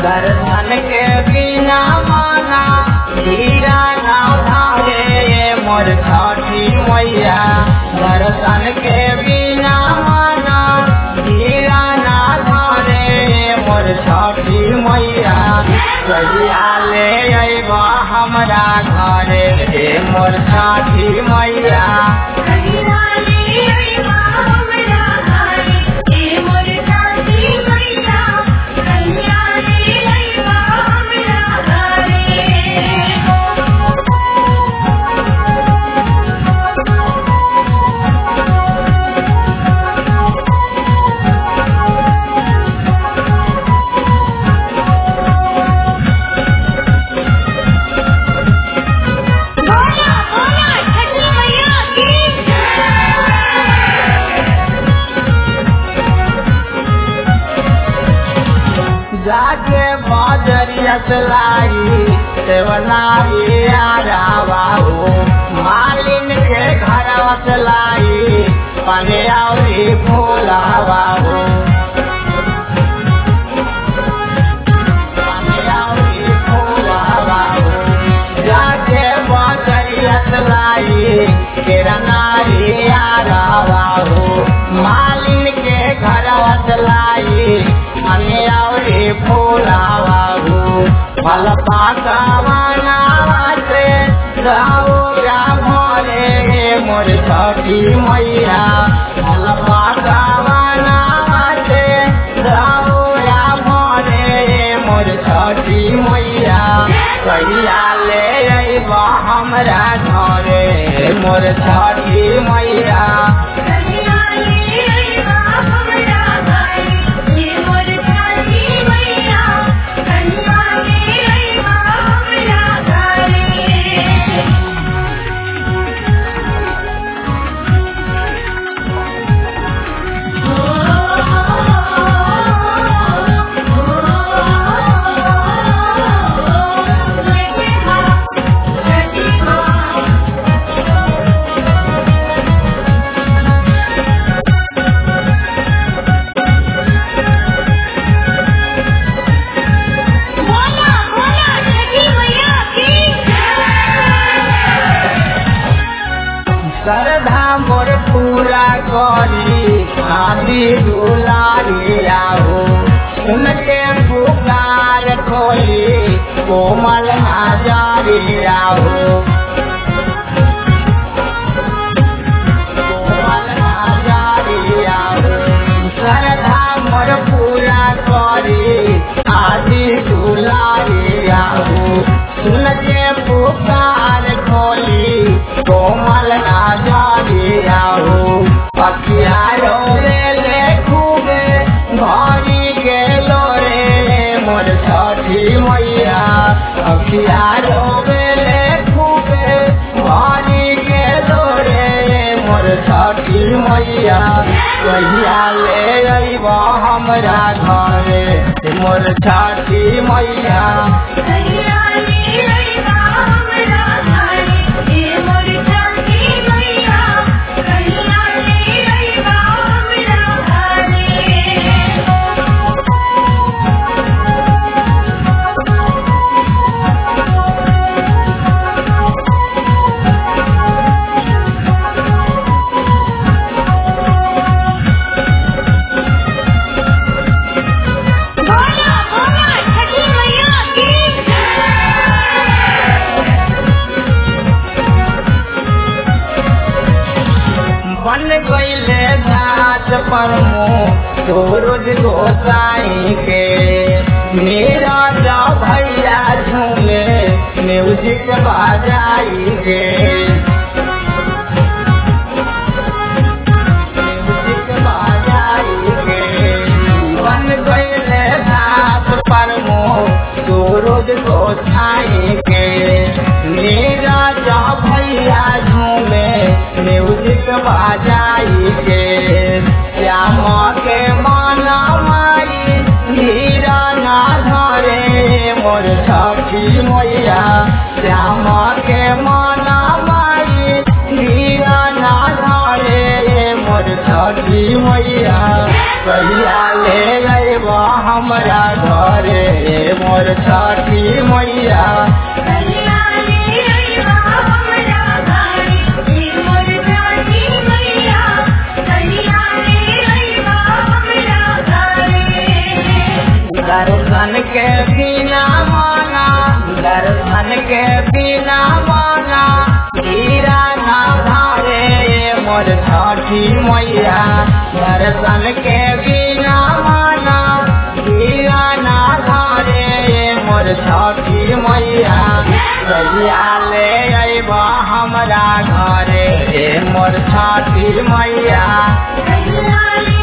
दर्शन के बिना माना हीरा ना धारे मोर छठी मैया दर्शन के बिना माना हीरा ना धारे मोर छठी मैया कहिया ले अइबा हमरा घरे हे मोर छठी मैया जाके बाजरिया लाई सेवनाई आरावा हो मालिन के घर लाई पने औरी फूलावा हो पने औरी फूलावा हो जाके बाजरिया लाई केरनाई आरावा हो मालिन के घर लाई पने औरी फूलावा हो फल पाकावाना से गौरा भरे मोर छठी मैया फल पाकावाना से गौरा भरे मोर छठी मैया कहिया ले अइबा हमरा घरे मोर छठी मैया श्रद्धा मोर पूरा करी आदि दुलारिया हो उनके पुकार खोली कोमल नजरिया हो कोमल नजरिया हो श्रद्धा मोर पूरा करी आदि दुलारिया हो सुन के पुकार खोली कोमल नजरिया हो पखिया रे ले खूबे भरी गेलो रे मोर छठी मैया पखिया रे ले खूबे भरी गेलो रे मोर छठी मैया कहिया ले अइबा हमरा घरे मोर छठी मैया बन गईले घाट पर मुँह सूरज गोसाई के मेरा जा भैया झूमे म्यूजिक बजाई के म्यूजिक बजाई के बन गईले घाट पर मुँह सूरज गोसाई के मेरा जा भैया झूमे म्यूजिक बजाई के श्यामा के माना माई हीरा ना धरे मोर छठी मैया श्यामा के माना माई हीरा ना धरे मोर छठी मैया कहिया ले अइबा हमरा घरे मोर छठी मैया दर्शन के बिना माना दर्शन के बिना माना हीरा ना धारे मोर छठी मैया दर्शन के बिना माना हीरा ना धारे मोर छठी मैया कहिया ले अइबा हमरा घरे मोर छठी मैया